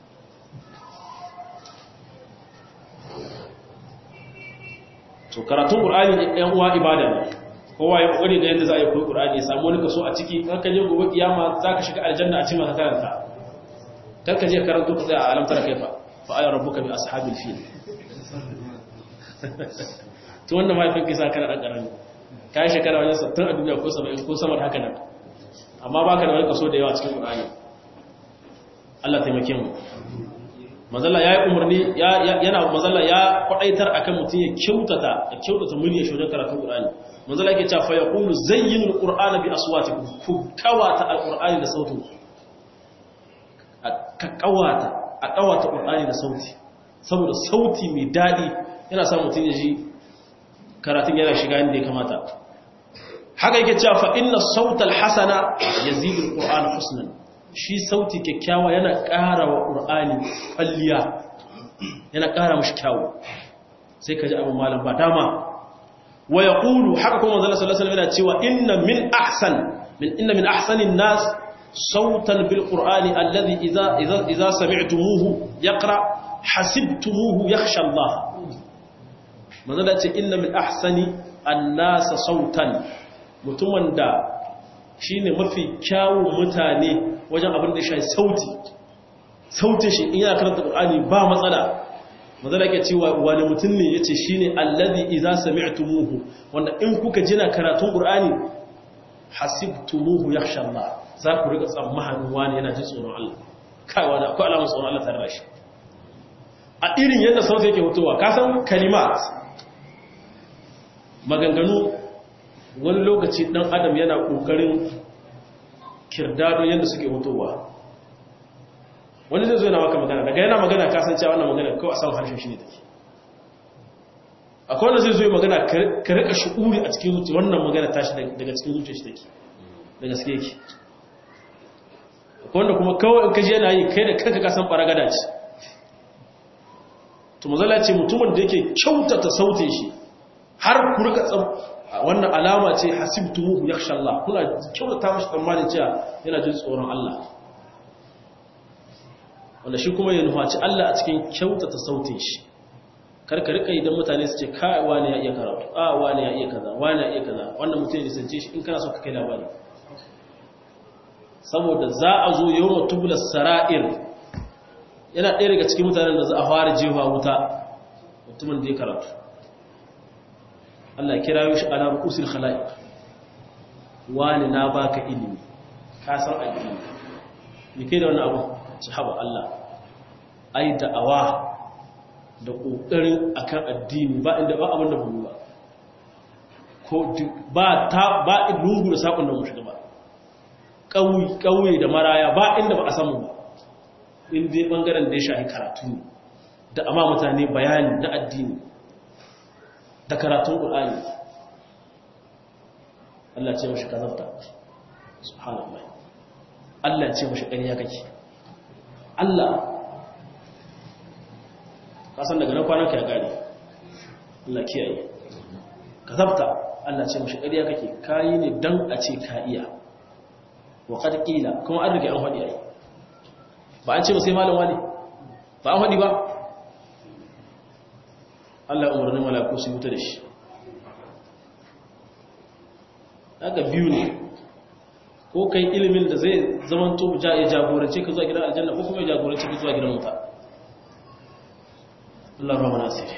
to karatun qur'ani ɗan uwa ibada ne kowa ya kokari ga yadda za a yi koyi qur'ani ya samu wani kaso a ciki kan ka je gobe kiyama zaka shiga aljanna a cikin ka karanta kar ka je karanto ka tsaya a alamtar kaifa fa ayya rabbuka bi ashabil fil to wannan mahaifin kisa kana dan karami kai shekara wajen 60 a duniya ko 70 ko sama da haka nan amma baka da wani kaso da yawa cikin qur'ani Allah taimake mu mazalla ya yi umarni yana mazalla ya kwadaitar akan mutum ya kyautata ya kyautata murya shi wajen karatun Qur'ani mazalla yake cewa fa yaqulu zayyinu al-Qur'ana bi aswatikum ku kawata al-Qur'ani da sautin ka kawata a kawata Qur'ani da sauti saboda sauti mai dadi yana sa mutum ya ji karatun yana shiga inda ya kamata haka yake cewa fa inna sautal hasana yazidu al-Qur'ana husnan shi sauti kyakkyawa yana ƙara wa ƙur'ani kwalliya yana ƙara mashi kyawu sai ka ji abin malam ba dama wa ya ƙulu haka kuma zala salasala yana cewa inna min ahsan min inna min ahsanin nas sautan bil ƙur'ani allazi iza sami'tumuhu yaqra hasibtumuhu yakhsha Allah manzala ce inna min ahsani an-nas sautan mutumin da shine mafi kyawun mutane wajen abin da ya shafi sauti sautin shi in yana karanta Qur'ani ba matsala mazala ke cewa wani mutum ne yace shine allazi idza sami'tumuhu wanda in kuka jina karatun Qur'ani hasibtumuhu yakhsha Allah za ku riga tsammanin wani yana jin tsoron Allah kai wani akwai alamar tsoron Allah tare da shi a irin yadda sauti yake fitowa ka san kalimat maganganu wani lokaci dan adam yana kokarin kirdado yadda suke hutowa wani zai zo yana maka magana daga yana magana kasancewa wannan magana kawai a samun harshen shi ne take akwai wanda zai zo yi magana ka rika shi'uri a cikin zuci wannan magana tashi daga cikin zuci shi take da gaske yake akwai wanda kuma kawai in kaji yana yi kai da kanka kasan baragada ce to mazala ce mutumin da yake kyautata sautin shi har ku rika wannan alama ce hasibtumuhu yakhsha Allah kuna kyautata mashi tsammanin cewa yana jin tsoron Allah wanda shi kuma ya nufaci Allah a cikin kyautata sautin shi karka rika idan mutane su ce kai wani ya iya karatu a wani ya iya kaza wani ya iya kaza wannan mutum ya nisance shi in kana so ka kai labari saboda za a zo yawma tubula sara'ir yana ɗaya daga cikin mutanen da za a fara jefa wuta mutumin da ya karatu Allah kira shi ala rukusil khala'iq wani na baka ilimi ka san addini me kai da wannan abu sahaba Allah ai da'awa da kokarin akan addini ba inda ba abin da ba ba ko ba ta ba lungu da sakon da mu shiga ba kauyi kauye da maraya ba inda ba a samu ba in dai bangaren da ya shafi karatu da amma mutane bayani na addini da karatun ƙul'ani Allah ce mashi kazabta subhanallah Allah ce mashi ƙarya kake Allah kasan daga nan kwanan ka ya gari Allah kiyaye kazabta Allah ce mashi ƙarya kake kayi ne dan a ce ka iya wa qad qila kuma an rige an faɗi ai ba an ce ba sai malam wani ba an faɗi ba Allah umarni malaku su wuta da shi daga biyu ne ko kai ilimin da zai zaman to ya jagorance ka zuwa gidan aljanna ko kuma ya jagorance ka zuwa gidan wuta Allah rahama nasiri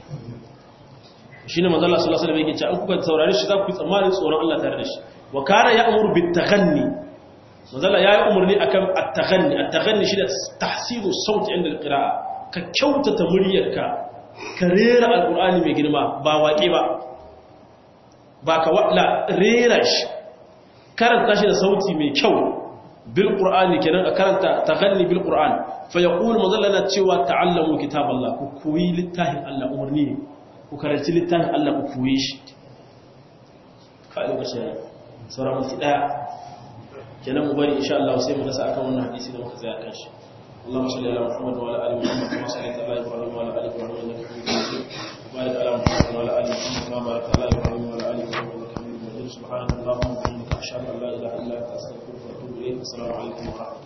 shine manzo Allah sallallahu alaihi wasallam yake cewa an kuka saurare shi za ku tsammanin tsoron Allah tare da shi wa kana ya'muru bit taghanni manzo Allah yayi umarni akan at-taghanni at-taghanni shi da tahsinu sauti inda al-qira'a ka kyautata muryarka ka rera alkur'ani mai girma ba waƙe ba ba ka waɗla rera shi karanta shi da sauti mai kyau bil ƙur'ani kenan a karanta ta ganni bil ƙur'an fa ya ƙuli mazalla na cewa ta'allamu kitab Allah ku koyi littafin Allah umarni ne ku karanci littafin Allah ku koyi shi ka lokacin sauran mutu ɗaya kenan mu bari insha Allah sai mu dasa akan wannan hadisi da muka tsaya kan shi اللهم صل على محمد وعلى ال محمد كما صليت على ابراهيم وعلى ال ابراهيم انك حميد مجيد وبارك على محمد وعلى ال محمد كما باركت على ابراهيم وعلى ال ابراهيم انك حميد مجيد سبحانك اللهم وبحمدك اشهد ان لا اله الا انت استغفرك واتوب اليك السلام عليكم ورحمه الله